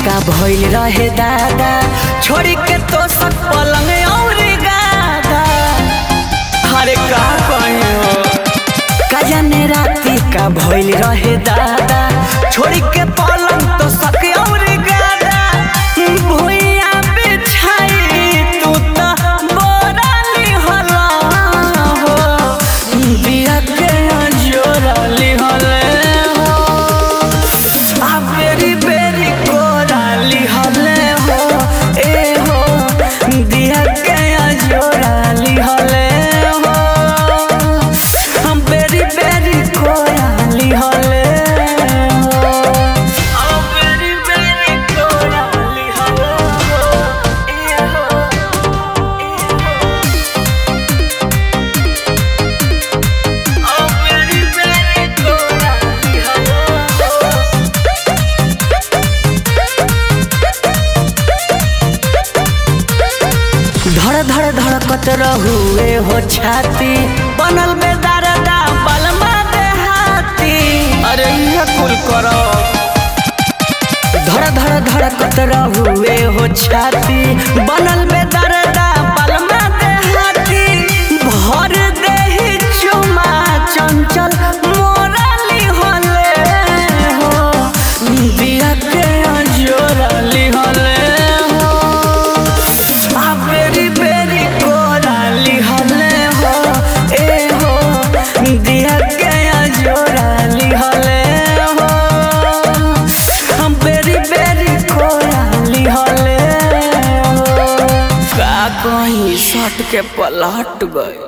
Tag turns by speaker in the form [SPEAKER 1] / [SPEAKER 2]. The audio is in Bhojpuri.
[SPEAKER 1] का भइल रहे दादा छोड़ी के तो सब पलंग और गादा अरे का कहियो का जाने राती का भइल रहे दादा छोड़ी के पलंग तो सक और गादा भुइया बिछाई तू तो बोराली हला हो बिया के जोराली हले हो आ बेरी बेरी कोराली हले हो ए हो दिया के जोराली हले हो हम बेरी बेरी कोराली हले हो आ बेरी बेरी कोराली हले हो ए हो आ बेरी बेरी कोराली हले हो धड़ धड़ धड़कत रहुए हो छाती बनल में दरदा बलमा देहाती अरे ये कुल करो धड़ धड़ धड़कत रहुए हो छाती बनल में दरदा बलमा देहाती भर देही चुमा चंचल मोराली होले हो बिया के जोराली होले हो आ बेरी बेरी कोराली हले हो ए हो दिया गया जोराली हले हो हम बेरी बेरी कोराली हले हो का कहीं सट के पलट गए